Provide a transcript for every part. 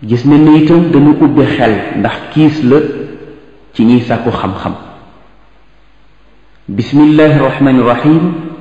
gis ne ni itam dana ubbi xel ndax kiis la ci ñiy sàkku xam-xam bismillahi rahmani rahim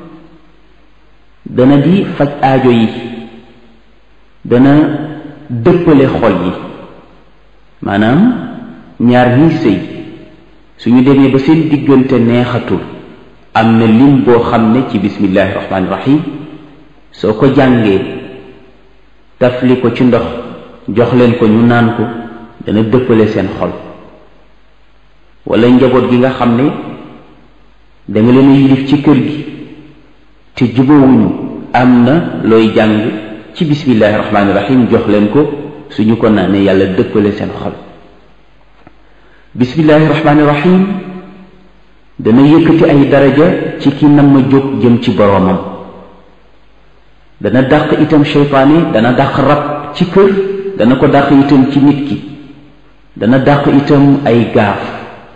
dana di faj aajo yi dana dëppale xol yi maanaam ñaar ñiy sëy suñu demee ba seen diggante neexatul am na lim boo xam ne ci bismillahi rahmani rahim soo ko jàngee tafli ko ci ndox jox leen ko ñu naan ko dana dëppale seen xol wala njaboot gi nga xam ne danga leen yilif ci kër gi te jubóowuñu am na looy jàng ci bismillahi rahmaani rahim jox leen ko suñu ko naanee yàlla dëppale seen xol bismillahi rahmaani rahim dana yëkkati ay daraja ci ki nam ma jóg jëm ci boroomam dana dàq itam seytaane dana dàq rab ci kër dana ko dàq itam ci nit ki dana dàq itam ay gaaf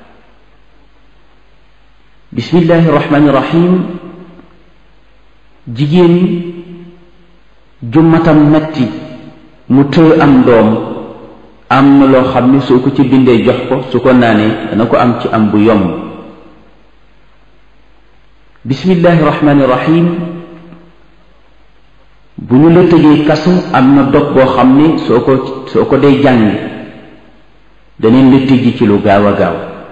bismillahi rahmaani rahim jigéen ju matam metti mu tëye am doom am na loo xam ne soo ko ci bindee jox ko su ko naanee dana ko am ci am bu yomb bismillahi rahmaani rahim bu ñu la tëjee kasu am na dog boo xam ne soo ko soo ko dee jàng daneen la tëjji ci lu gaaw a gaaw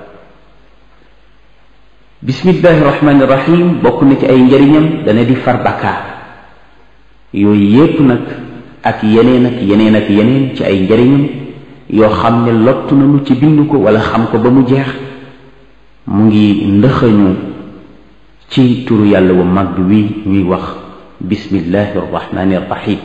bismillahi rahmaani rahim bokk na ci ay njariñam dana di far bakkaar yooyu yépp nag ak yeneen ak yeneen ak yeneen ci ay njariñam yoo xam ne lottu nañu ci bind ko wala xam ko ba mu jeex mu ngi ndëxañu ci turu yàlla wu mag wi ñuy wax bismillahi arrahmani arrahim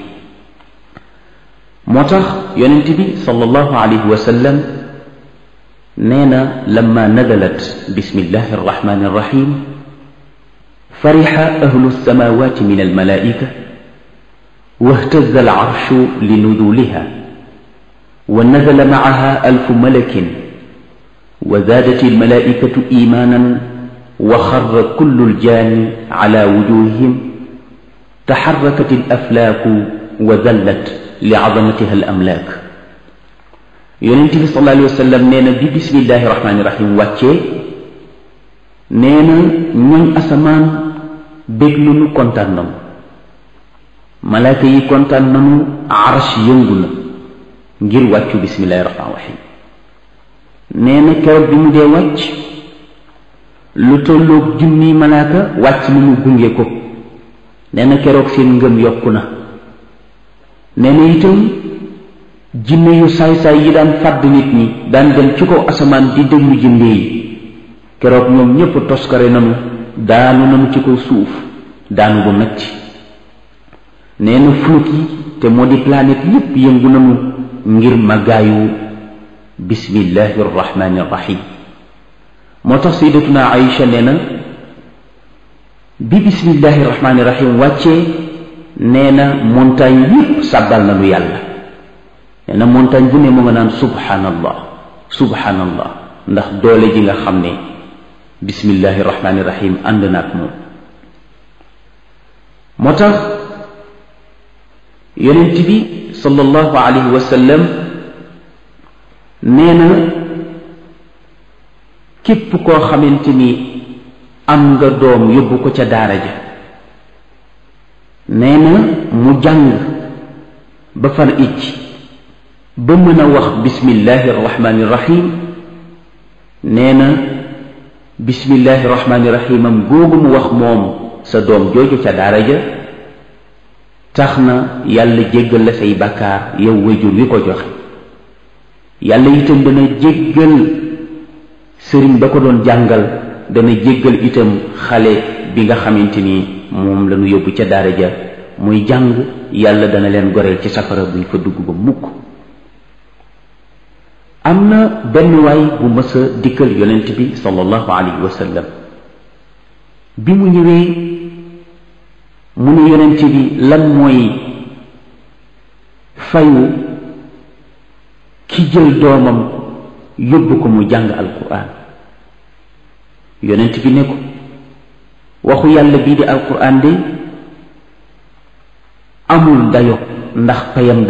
moo tax yonent bi sallallahu alayhi wa sallam nee na lamma nazalat bismillahi arrahmani arrahim farixa ahlu alsamawati min almalaika واهتز العرش لنزولها ونزل معها ألف ملك وزادت الملائكة إيمانا وخر كل الجان على وجوههم تحركت الأفلاك وذلت لعظمتها الأملاك yonent bi sallallahu alayhi wa sallam nee na bi bismillahi rahmaani rahim wàccee nee na ñooñ asamaan bég nañu kontaan nañu malaaka yi kontaan nañu arsh yëngu na ngir wàccu bismillahi rahmaani rahim nee na keroog bi mu dee wàcc lu tolloog junniy malaaka wàcc nañu gunge ko nee na keroog seen ngëm yokku na nee na itam jinne yu saay-saay yi daan fàdd nit ñi daan dem ci kaw asamaan di déglu jinne yi keroog ñoom ñépp toskare nanu daanu nanu ci kaw suuf daanu bu metti nee na flot yi te moo di planète yépp yëngu nanu ngir màggaayu bismillahi arrahmani arrahim moo tax sayyidatuna Aïcha nee na bi bismillahi arrahmani arrahim wàccee nee na montagne yépp sàbbal nanu yàlla nee na montagne bu ne mu nga naan subhanallah subhanallah ndax doole ji nga xam ne bismillahi rahmaani rahim ànd na ak moom moo tax yonent bi sallallahu alayhi wa sallam nee na képp koo xamante ni am nga doom yóbbu ko ca daara ja nee na mu jàng ba far icc ba mën a wax bismillahi rahmaani rahim nee na bismillahi rahmaani rahim am googu mu wax moom sa doom jooju ca daara ja tax na yàlla jéggal la say bàkkaar yow wajur wi ko joxe yàlla itam dana jéggal sëriñ ba ko doon jàngal dana jéggal itam xale bi nga xamante ni moom la ñu yóbbu ca daara ja muy jàng yàlla dana leen goreel ci safara buñ fa dugg ba mukk am na benn waay bu mës a dikkal yonent bi sallallahu alayhi wa sallam bi mu ñëwee mu ne yonent bi lan mooy fayu ki jël doomam yóbbu ko mu jàng alquran yonent bi ne ko waxu yàlla bii di alquran de amul dayo ndax payam